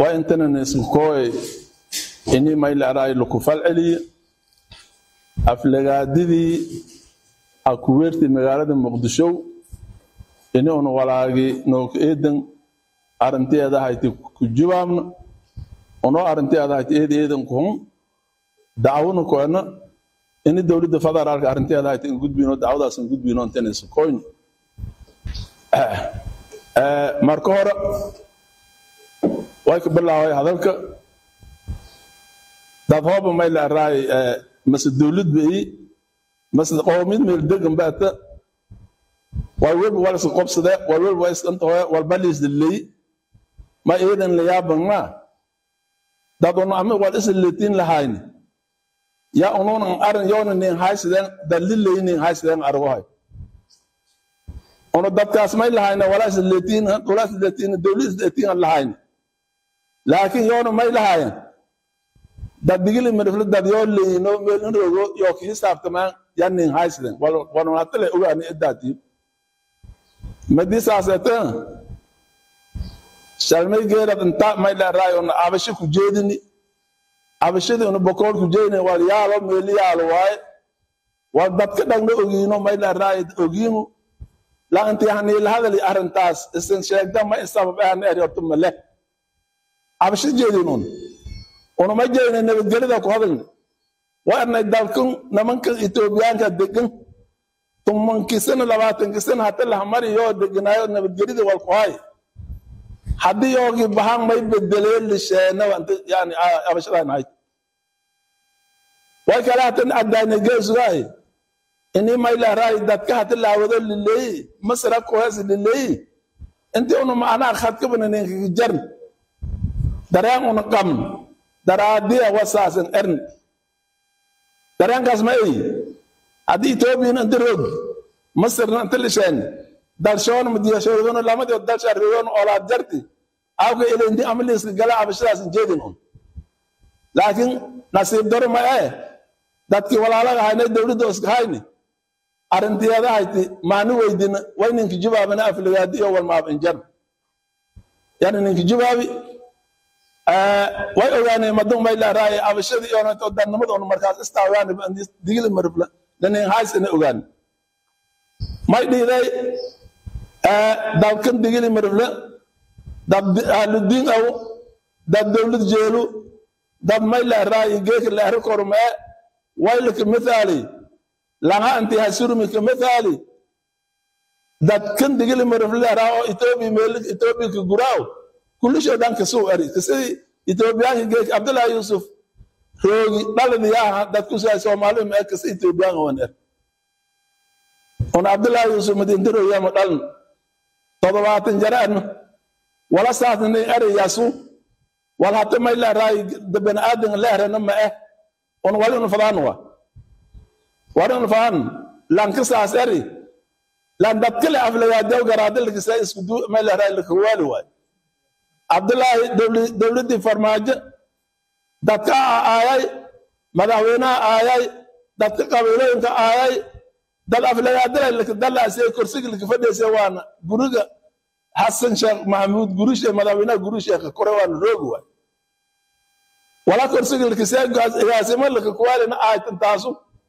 waa intanan iskukooy ini maylaaraay lakufal celiye aflagaadidii akuweerti magaalada muqdisho ini un walaagi nook eedan arinteeda hayti kujubaamna unoo arinteeda hayti eed eedan kuhun dacwona koena ini dowladda federaalka arinteeda hayti in gudbino dacwadaas in gudbino intan iskukooyn marka hore way ka bilaaway hadalka dad hooba may laaraay mase dowlad bai mase qoomid meel degan baata wal welba wal iska qobsade wal welba waa iskantahoe wal baliis liley ma eedan layaaban ma dad ono ama wal isa letiin lahayni ya ununan arin yoona nin haysideen daliley nin haysideen argohay ono dadkaas may lahayna walaa isa letiin walaa isa letiin dowlad isa letiin lahayni laakiin yoona may lahayan dad digili mirifle dad yoo leyino meelin rogo yoo ki hisaabtamaan yanin haysiden walonatale ogaani idaati madi saasete shalmay geerad inta may laraay ona abashi ku jeedini abashidi ona bokool ku jeedini wal yaalo meeli yaalo waaye wal dadka dhagna ogiino may laraay ogiinu la inti haniil hadali arrintaas isin sheegda ma isabab ahna eryortu male abashi jeedin un unama jeedina nabadgelida ku hadalna waarnay dalkan nimankan etoobiyaanka degan tumankisana labaatankisana hata lahamariyo deganaayo nabadgelida walkuhay haddii yoogii bahan may bedeleen lisheena yani abashadan ahayd way kale hatan adaana geesugaay ini may laraay dadka hata laawado lileeyi masra kuhees lileeyi intii una macnaha khadkabana ninkaga jarn dareen una qabn daraadiya wasaasan ern dareenkaas ma ey haddii etoobiyan inta roog masirna inta lisheen dalshoon madiyashoodona lamadi dalshaariyoon olaad jarti awka elendi amaliiska gala abashadaas jeedin un laakiin nasiib daro ma ee dadkii walaalaga haynay dowladda iska hayni arrintiyaada hayti maani weydina way ninki jubaabana afligaadi iyo walmaab injar yani ninki jubaabi way ogaaneen madun may laaraay abashadii iyo dannimada un markaas istaawaan digili marifla lanin hays ina ogaan may dhiiday dalkan digili marifla dad ahludiin aw dad dowlad jeelu dad may laaraay geeka laari kormee waylaka mithaali langa anti hasurmi ka mithaali dad kan digili marifla laaraa oo etoobiya meel etoobiya ka guraaw kulisho dhan kasuu eri kasidii etoobiyaanka geek abdullahi yusuf roogi dhaladiyaha dadkusaa soomaali mee kasi etoobiyaanka wan er un abdullahi yusuf madintarooyama dhaln todobaatan jaraan wala saasna nin eri yasu wal hata may leeraay bani aadan leerana ma eh un wali un fadaan wa wali un fadaan lanka saas eri lan dadkale aflagaadew garaadalkisa isku may leeraay lakawaali waay cabdullaahi dowladdii farmaajo dadka aayay madaxweynaha aayay dadka qabiilooyinka aayay dad aflagaadalaasee korsigi laka fadhiisa waana guriga xasan sheekh maxamuud gurishe madaxweynaha guri sheekha kore waana roogi waay wala korsigi lakasee igaasimo laka kuwaalina aaytan taasu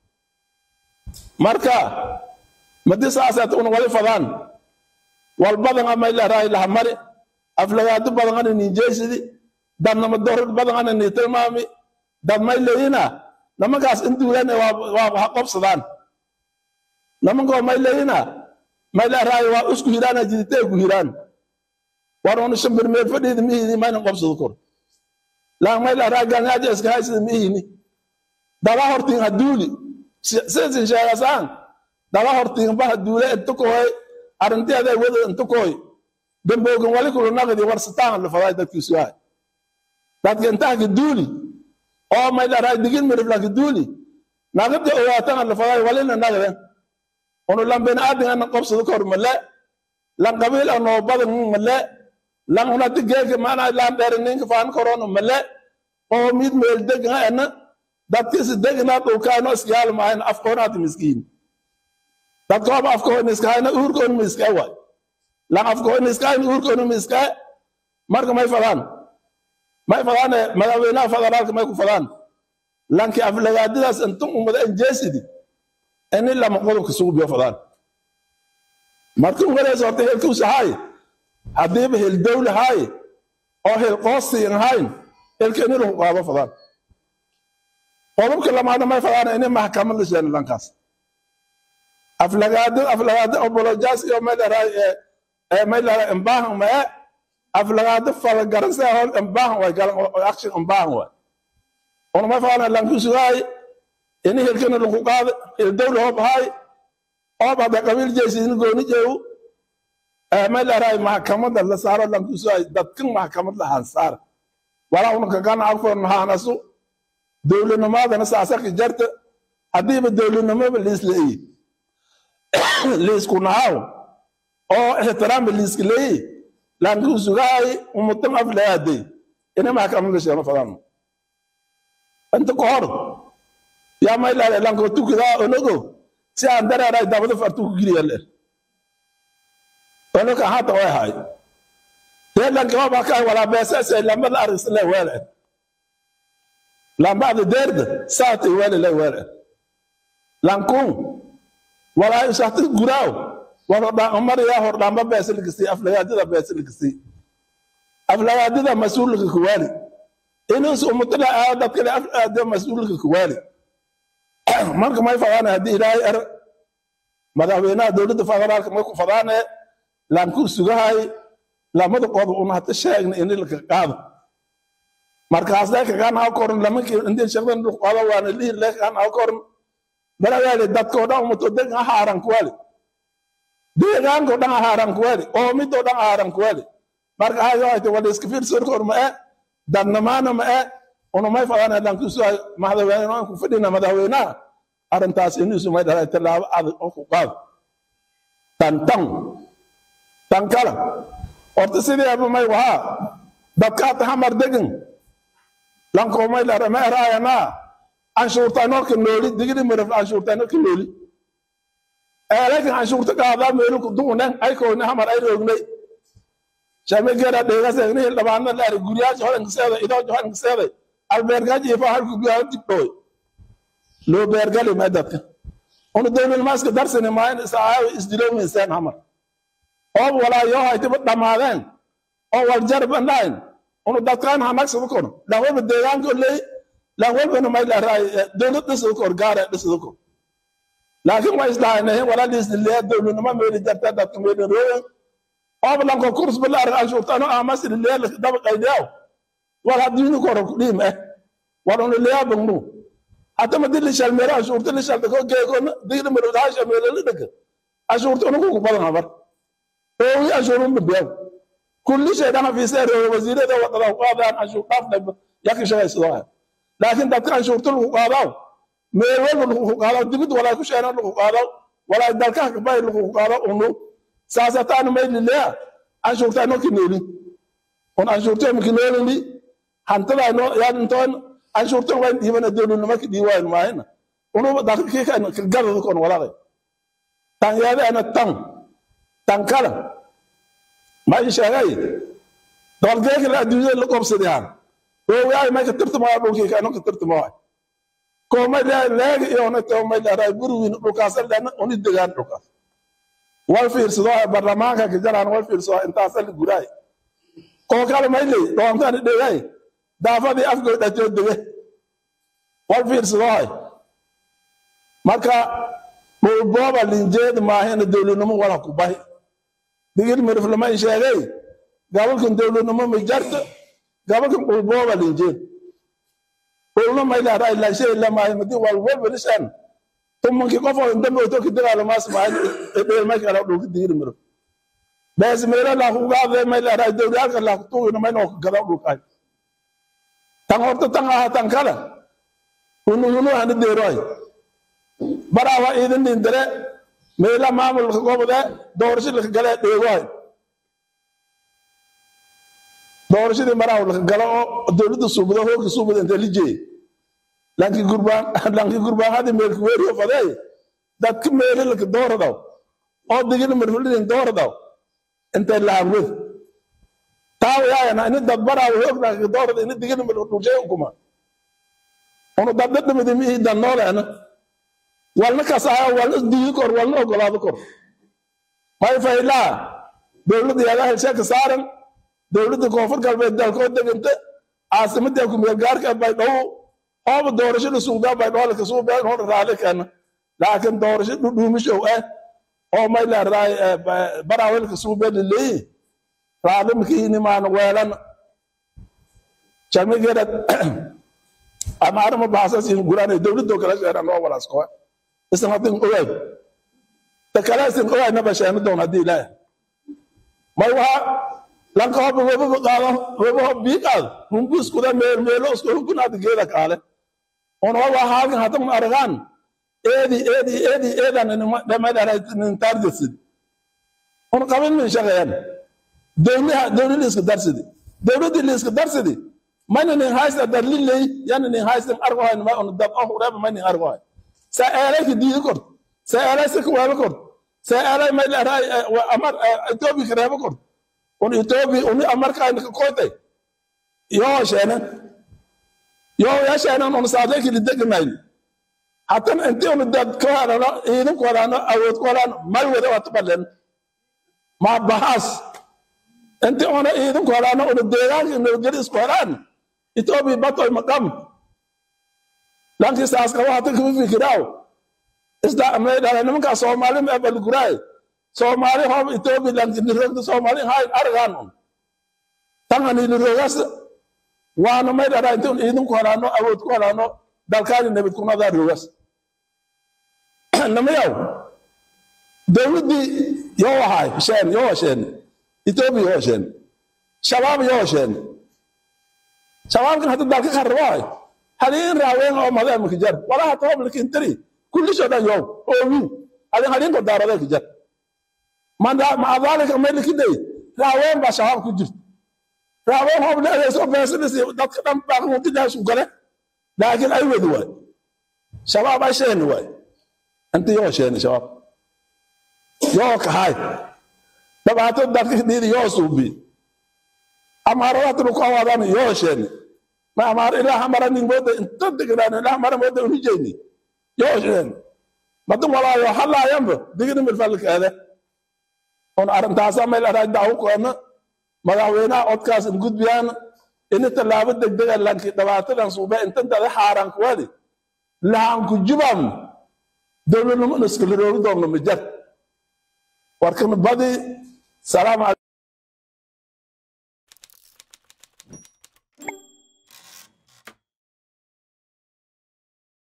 marka madi saasaat un wali fadaan walbadan amay laraay lahamari aflagaado badan ana ninjeysidi dadnama dorad badan ana ni tilmaami dad may leeyina namankaas induulan waa ha qobsadaan namankoo may leeyina may leeraay waa isku hiraana jiditee ku hiraan war una shambir meel fadhiida mihini mayna qobsado kor laan may leeraay ganyaaja iska haysida mihini daba hortiin ha duuli sidasin sheegasaan daba hortiin ba ha duule inta kohoy arrinteeda wada inta kohoy damboogan wali kulu naqdi warsataan la faday dadkiisu yahay dadka intaa ka duuli oo may dharaa digin mirifla ka duuli naqdi ogaatan la faday walina naqden onu lan ben aadin an qobsado kor male lan qabiil ano badan male lan una diggeeka maana lan dheer ninka faan korono male oo mid meel degna ana dadkiisa degna dhulkaano iskayaal maahan afkoonaati miskiin dadkooba afkoon iskahayna uurkoon miska waay lan afkoon iskahayn uurkoon miska marka may fadaan may fadaane madaxweynaha federaalka may ku fadaan lanki aflagaadidaas intun ummada anjeesidi ini lama qodobka sugu biyo fadaan markii ugareysa horta helkiusa haay haddiiba hel dawle haay oo hel qoosiin hayn helka ini lagu qaado fadaan qodobka lamaadna may fadaan ini maxkamad la sheena lankaas aflagaado aflagaado obolojas iyo maylaraa maylaraa imbaahan mae aflagaado falagaransa hol imbaahan way galan oo action imbaahan way ona may fadaan lankusugaay ini helkana lagu qaado hel dawle hoob haay oob hadda qabiil jeysidin gooni jeewu may leerahay maxkamada la saaro lankusugaay dadkan maxkamad la hansaar walaa una kagana agfoon mahaanasu dowladnimadana saasaki jarta haddiiba dowladnimoba liisleeyi liisku nahaw oo ixtiraamba liiska leeyi lankusugaay umutan aflaade ina maxkamad la sheeno fadaan inta ka hor yaa may leedahay lanko tukidaa onogo si aan dareeray dabada fartu ku giliya leer onoka hata way hay dee lankima baa ka walaa beesase lambada argis le weele lambada deerda saatay weele le weele lankun walaa isahti guraaw warodhamariya hordhamba beesalikisi aflagaadida beesalikisi aflagaadida mas-uulika kuwaali inus umutala aa dadkale aflagaadida mas-uulika kuwaali marka may fadaane haddii ilaahay er madaxweynaha dowladda federaalka may ku fadaane laanku sugahay lamada qodob una hata sheegna ini laka qaado markaaslee kagaan haw koran lamanki indin shaqdan lu qaado waana lihi le kagaan haw koran malayaali dadkoo dhan umuto degan ahaaran kuwali deegaanko dhan ahaaran kuwali oomidoo dhan ahaaran kuwali marka hayo hayte wala iska fiirsorkor ma e dadnamaana ma e una may fadaan lanku sugahay madaxweynaha ku fadhina madaxweynaha arrintaas inuusu may dhahay tallaabo adag oo ku qaado tan tan tan kala horta sideeba may wahaa dadkaata hamar degan lankoo may dhara ma eraayanaa anshuurtaynorka nooli digri maraf anshuurtaynorka nooli eelakin anshuurta qaadaa meeluku duunen aykooni hamar ay roognay shamegera dheegasegni hildhabaana laari guriyaaji hodankiseeda idooji hodankiseeday albeergaji ifa halku biyaa dibdhooy loo beergali may dadka una dowladnimaaska darsini maayin isaawi isdilowminseen hamar oob walaa yoo haytiba dhammaadeen oo wal jarbandhayn una dadkaan hanagsada kono lanwalba deegaanka oley lanwalbana may laraay dowlad dhisada kor gaare dhisada kor laakiin way isdhaaynahin walaa liisdilee dowladnimo meeli jarta dadka meeli rooyen oob lanko kurs balaar anshuurtano amasililee dabaqaydeew wal haddiini koro kudhiim eh wal una leyaa bangnu hata ma dili shalmeero ashuurta li shalda ko geekona digli marodaa shalmeero li dhaka ashuurta unugu ku badan habar oowi ashuurun bibiyaw kulli shay dhana fiisee reewa wasiirada wadada ku qaadaan ashuur dhaafna yaki shaqaysadoo laakiin dadka anshuurta lagu qaadaw meel walba lagu qaadaw dibid walaa ku sheena lagu qaadaw walaa dalkaha kabay lagu qaadaw unu saasataan may lileya anshuurta ino kinooli on anshuurta mi kinoolini hantada ino yaadintoon anshuurtan wayn dhiibana dowladnimo ka dhiiwaayn maahina unuba dakikika gadada kon walaqay tan yaadaana tan tan kala ma i sheegay doolgeekala adduunyada la qobsaday han oowaay may ka tirtamaa dhulkiika ino ka tirtamaa koo may leegi iyona too may leedahay gurigiin dhulkaas lena uni degaan dhulkaas wal fiirsado barlamaanka ka jaraan wal fiirsado intaas la guraay koo kale may ley dhoontaan dhegay daafadii afgoy dhajoo dege wal fiirsado hay marka dhulbooba linjeed maahina dowladnimo wala ku bahi digir mirif lama i sheegay gabalkan dowladnimo ma jarta gabalkan dhulbooba linjeed dhulna may leedahay laashay lamaahi madi wal walba lishan tumankii qof oo dambe oto ka dagaalamaas maahin dheelmay kala dhulka digir mirif bees meela laa ku gaade may leedahay dowliyaalka laa ku tuugina may noo ka gada dhulkaay tan horta tan aha tan kala hunu hunu hana deeroy barawa idin dhindire meela maamulka gobode doorasho laka gale dheegohay doorashadii maraw laka galo oo dowladda suubada hoogka suubada inta lijey lanki gurbaan lanki gurbaan hadi meelka weeriyo fadey dadka meele laka dooradaw oo digina marfulidin dooradaw intay lahamwed taawayaayana ini dadbaraawo hoognaaka doorada ini digini dhulshay ukuma unu dadda dhimidi mihi dannooleena walna kasaayo walna digi kor walna ogolaado kor may faylaa dowladda yaada helshe ka saaran dowladda koonfur galbeed dalkoo deganta caasimadda kumeelgaarka baydhabo ooba doorasho dhasuugdaa baydhabo kasuubeen hor raali keena laakiin doorasho dhudhuumishow ah oo may leedahay baraawel kasuubeen laleeyi raali makiinimaan weelan jamigeerad amaarama baasasin guraanay dowladdo kala sheeran oo walaaskoa isan hadin ogaay ta kale isan ogaayna basheeno doon haddii ilaahay may waxa lanka hoba webaba qaado webaho biiqaad humbuskuda meel meelo isku hukunaad geeda kaale on wa waa haalkan hadan aragaan eedi eedi eedi eedan dhamadaranin targetsid on qabin min shaqeyan dowlaha dowla liiska darsidi dowladii liiska darsidi mana nin haysta darliley yana nin haystan argohayn ma on dab oh reba ma nin argohay sa eelay ka diidi kort sa eelay sa kuweelo kort sa eelay may leedahay amar etoobi ka reebo kort on etoobi uni amarkaayna ka kootay yoo sheenen yoo yaa sheenen on saadlay kili deganayn hatan inti on dad ka hadano ciidan ku hadano awood ku hadano mal wada waa tubalen ma bahaas inti ona ciidan ku hadano ona deegaanka nabadgeli isku hadaan etoobi batoy maqam lankii saas qabo hatan kama fikiraaw isda may dhala nimankaa soomaali ma balguraay soomaali hoob etoobi lanki nirogda soomaali hayn argaan un tangani nirogas waana may dhala inti un ciidan ku hadano awood ku hadano dalkaani nabad kunadaa rogas namayaw dowladdii yoo ahaay sheen yoo sheen etoobi yoo sheen shabaab yoo sheen shabaabkan hadda dalka qarrabaay hadiin raaween oo madeema ka jar walaha toob lakin tiri kullisho dhan yow oowi hadin hadiinko daaradee ka jar maca daalika may likiday raaween baa shabaab ku jirta raaween hoob leedayso beesadis dadka dhan baaqmutidaasu gale laakiin ay wadi waay shabaab ay sheeni waay inti yoo sheeni shabaab yoo kahay dhibaato dadka dhiidi yoo suubi amaaradaatinu ku awaadaan yoo sheeni ma amaar ilaa hamara nin mooda inta degnaan ilaa hamara mooda unijeyni yoo sheeni madin walaayo halaayanba digini milfalkeede on arrintaasa meel araa daawu koona madaxweynaha codkaas in gudbiyaan ini tallaabo degdega lanki dhibaatadan suube intan dada xaaraan kuwadi lahanku jubam dowladnimo iskala roogi doonno mijar warkan badi salaam